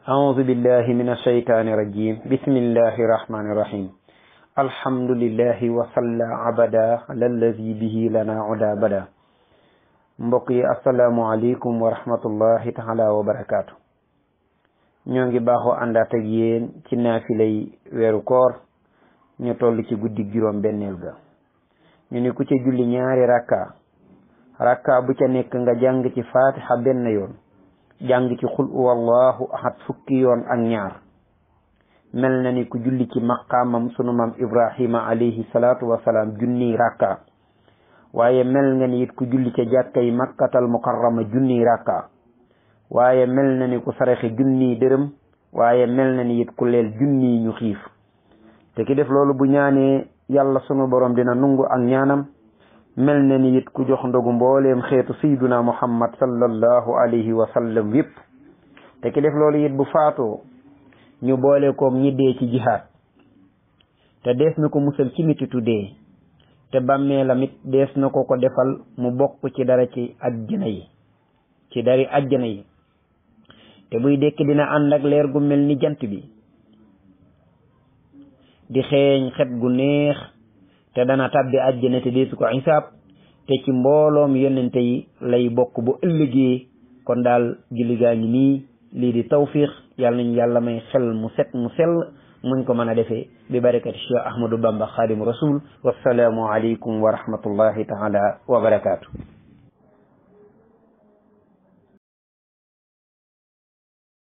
أعوذ بالله من الشيطان الرجيم بسم الله الرحمن الرحيم الحمد لله وصلى عبدا على الذي به لنا عدا بدا mbokk yi asalaamualeykum wa rahmatullahi taala wa barakaatu ñoo ngi baaxoo àndaat ak yéen ci naafilay weeru koor ñu toll ci guddi juróom benneel ga ñu ni ku ca julli ñaari rakka rakka bu ca nekk nga jàng ci fatiha benn yoon jàng ci xul wallahu ahad fukki yoon ak ñaar mel na ni ku julli ci maqaamam sunu maam ibrahima alayhi salaatu wasalaam junniy rakka waaye mel nga ni it ku julli ca jàkkay makkatal mukarrama junniy rakka waaye mel na ni ku saraxe junniy dërëm waaye mel na ni it ku leel junniy ñu xiif te ki def loolu bu ñaanee yàlla sunu borom dina nungu ak ñaanam mel na ni it ku jox ndogu mbooleem xeetu sayduna muhammad sallallahu alayhi wa sallam yépp te ki def loolu it bu faatoo ñu boole koog ñi dee ci jihaad te dees na ko musal ci mititu dee te bàmmeelam it dees na ko ko defal mu bokk ci dara ci ajjana yi ci dari ajjana yi te buy dekk dina ànd ak leer gu mel ni jant bi di xeeñ xet gu neex te dana tàbbi ajjana te deesu ko xisaab te ci mbooloom yonente yi lay bokk bu ëllëgee kon daal julli gaa ngi nii lii di tawfiq yàlla nañu yàlla may xel mu set mu sell muñ ko mën a defee bi barakati cheikh ahmadou bamba xaadimu rasul wassalaamu aleykum wa rahmatullahi taala wa barakaatu